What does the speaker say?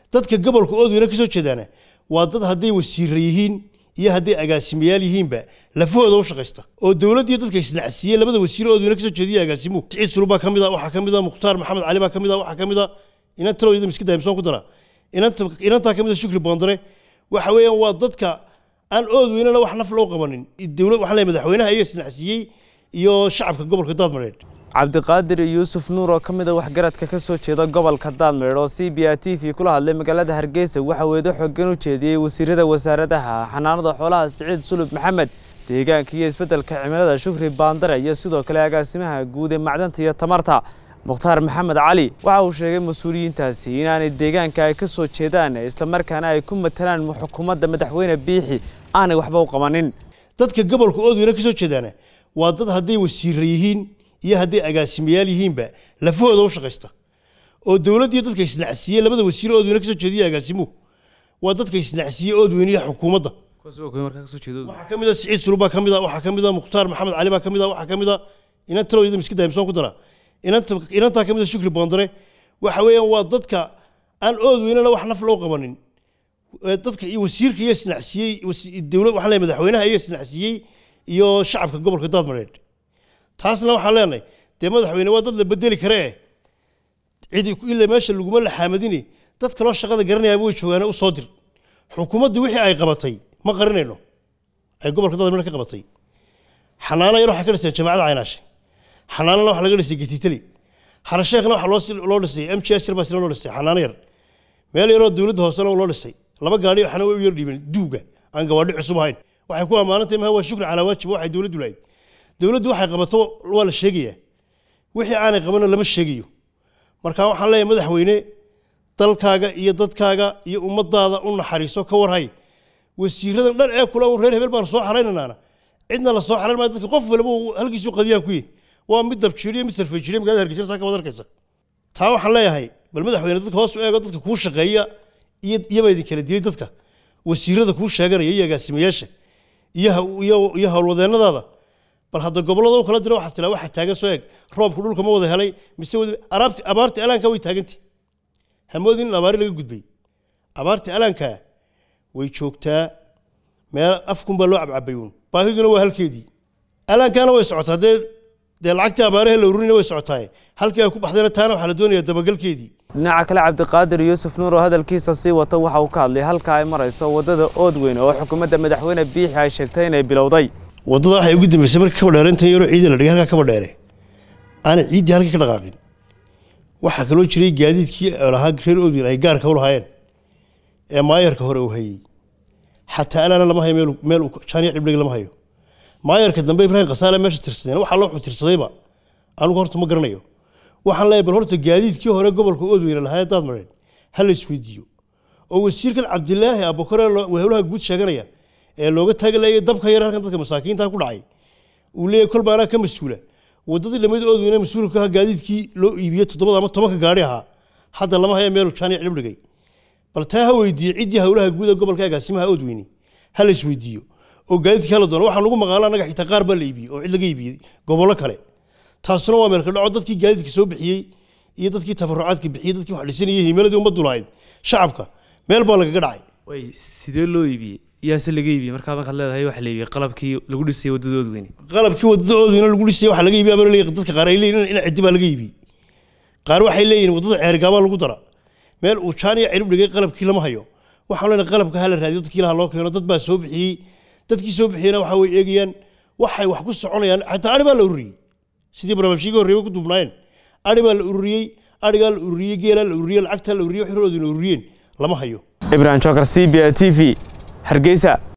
dadka gobolka oodweyne ka soo jeedaana waa dad hadday wasiira yihiin iyo hadday agaasimayaal yihiinba lafahooda u shaqaysta oo dowladdii dadka isnacsiiyey labada wasiir oodweyne kasoo jeediya agaasimuhu siciid sulub baa ka mid a waxaa ka mid a mukhtaar maxamed cali baa ka mid a waxaa ka mid a inan talooyada miska daimsoon ku dara inanta inantaa ka mid a shukri boondare waxa weeyaan waa dadka aan oodweynena wax naf loo qabanin dowlad waxaan leeyahay madaxweynaha iyo isnacsiiyey iyo shacabka gobolka daadmareed cabdiqaadir yuusuf nuur oo ka mid a waxgaradka ka soo jeeda gobolka daadmeer oo c b a t v kula hadlay magaalada hargeysa waxa weedo xoogan u jeediyey wasiirada wasaaradaha xanaanada xoolaha siciid sulub maxamed deegaanka iyo isbeddelka cimilada shukri baandare iyo sidoo kale agaasimaha guud ee macdanta iyo tamarta mukhtaar maxamed cali waxa uu sheegay mas-uuliyiintaasi inaanay deegaanka ay ka soo jeedaan islamarkaana ay ku matalaan xukuumadda madaxweyne biixi aanay waxba u qabanin dadka gobolka oodweyne ka soo jeedaana waa dad hadday wasiira yihiin iyo hadday agaasimayaal yihiinba lafahooda u shaqaysta oo dowladdii dadka isnacsiiyey labada wasiir oodweyne kasoo jeediya agaasimuhu waa dadka isnacsiiyey oodweyne iyo xukuumadda waxaa ka mid a siciid sulub baa ka mid a waxaa ka mid a mukhtaar maxamed cali baa ka mid a waxaa ka mid a inan talooyada miska daimsoon ku dara inanta inantaa ka mid a shukri boondare waxa weeyaan waa dadka aan oodweynena wax naf loo qabanin dadka iyo wasiirka iyo isnacsiiyey dowlad waxaan leeyahay madaxweynaha iyo isnacsiiyey iyo shacabka gobolka daadmareed taasna waxaan leenahay dee madaxweyne waa dad la bedeli kare eh cidi ila meesha laguma laxaamadini dad kaloo shaqada garanayaaba way joogaane u soo dir xukuumaddu wixii ay qabatay ma qarinayno ay gobolka daadmareed ka qabatay xanaano yar waxay ka dhiseen jamaacada caynaashe xanaanana waxa laga dhisay getitali harasheekhna waxa loo dhisay m g s baa sina loo dhisay xanaano yar meel yaroo dowladda hoosena loo dhisay laba gaadhi waxna way u yar dhiibeen duuga aan gawaadhi cusub ahayn waxay ku ammaanantay maha waa shukri calaa waajib waxay dowladdu lahayd dowladdu waxay qabato waa la sheegayaa wixii aanay qabanna lama sheegayo marka waxaan leeyahay madaxweyne dalkaaga iyo dadkaaga iyo ummadaada u naxariiso ka warhay wasiiradan dhan ee kula un reer hebel baan soo xaraynanaana cidna la soo xarayn maayo dadka qof walba halkiisu qadiyaan ku yihi waa mid dabjiiriyo mid sarfeejiriyo magaalada hargeysa saa ka wad arkaysa taa waxaan leeyahay bal madaxweyne dadka hoos u eego dadka kuu shaqeeya iyo iyaba idin kala dilay dadka wasiirada kuu sheeganaya iyo agaasimayaasha iyo iyo howlwadeennadaada bal hadda gobollada u kala dira waxaad tiraa waxaa taagan soo eeg roobku dhulka ma wada helay mise araabti abaarti alaanka way taagantay hamoodin in abaari laga gudbay abaarti alaanka way joogtaa meel afkunbaa loo cabcabay uun baahiduna waa halkeedii alaankaana way socotaa dee dee lacagtii abaaraha la ururina way socotaa halkii ay ku baxdayna taana waxaa la doonayaa dabagalkeedii dhinaca kale cabdiqaadir yuusuf nuur oo hadalkiisa sii wata waxa uu ka hadlay halka ay marayso waddada oodweyn oo xukuumadda madaxweyne biixi ay sheegtay inay bilowday waddada waxay ugu dambeysay markii kaba dheerayntan yaroo ciidda la dhigay halkaa kaba dheere aanay ciiddii halkii ka dhaqaaqin waxaa kaloo jiray gaadiidkii lahaa reer oodweyn ay gaarka u lahaayeen ee maayarka hore uu hayey xataa alaana lama hayo meel meel jaaniya ciblig lama hayo maayarka dambe ibraahim khasaale meesha tirsadeen waxaa loo tirsadayba anigu horta ma garanayo waxaan leeyahay bal horta gaadiidkii hore gobolka oodweyne lahaa daadmareen ha la isweydiiyo oo wasiirkan cabdilaahi abukare howlaha guud sheeganaya ee looga taagalayay dabka yar halkan dadka masaakiinta ku dhacay uu leeyahay kol baanaa ka mas-uula wadadii lamid oodweyne mas-uulka ka gaadiidkii loo iibiyey toddobada ama tobanka gaari ahaa hadda lama haya meelu jaaniya cilib dhigay bal taa ha weydiiye ciddii howlaha guud ee gobolka agaasimaha oodweyne ha la isweydiiyo oo gaadiidkii hala doono waxaan ugu maqaala annaga xitaa qaar baa la iibiyey oo cid laga iibiyey gobollo kale taasuna waa meelka dhaco dadkii gaadiidka soo bixiyey iyo dadkii tabarucaadka bixiyey dadkii wax dhisanayay himeladii ummaddu lahayd shacabka meel baa lagaga dhacay way sidee loo iibiyey yaase laga iibiyey markaa markaad leedahay waxa la iibiyey qalabkii lagu dhisayay waddada oodweyne qalabkii waddada oodweyne lagu dhisayay waxa laga iibiyey abaa leeyahay dadka qaar ay leeyihin in ciddi baa laga iibiyey qaar waxay leeyihin waddada ceergaabaa lagu dara meel uu jaaniya cirib dhigay qalabkii lama hayo waxaan leenahay qalabka hala raadiyo dadkii laha loo keeno dad baa soo bixiyey dadkii soo bixiyeyna waxa way eegayaan waxay wax ku soconayaan xataa ari baa la ururiyey sidii barnaamijyadii horreeba ku duubnaayeen ari baa la ururiyey arigaa la ururiyey geelaa la ururiyey lacagtaa la ururiyey wax roodina ururiyeen lama hayo ibrahim jokar c b a t v hargeysa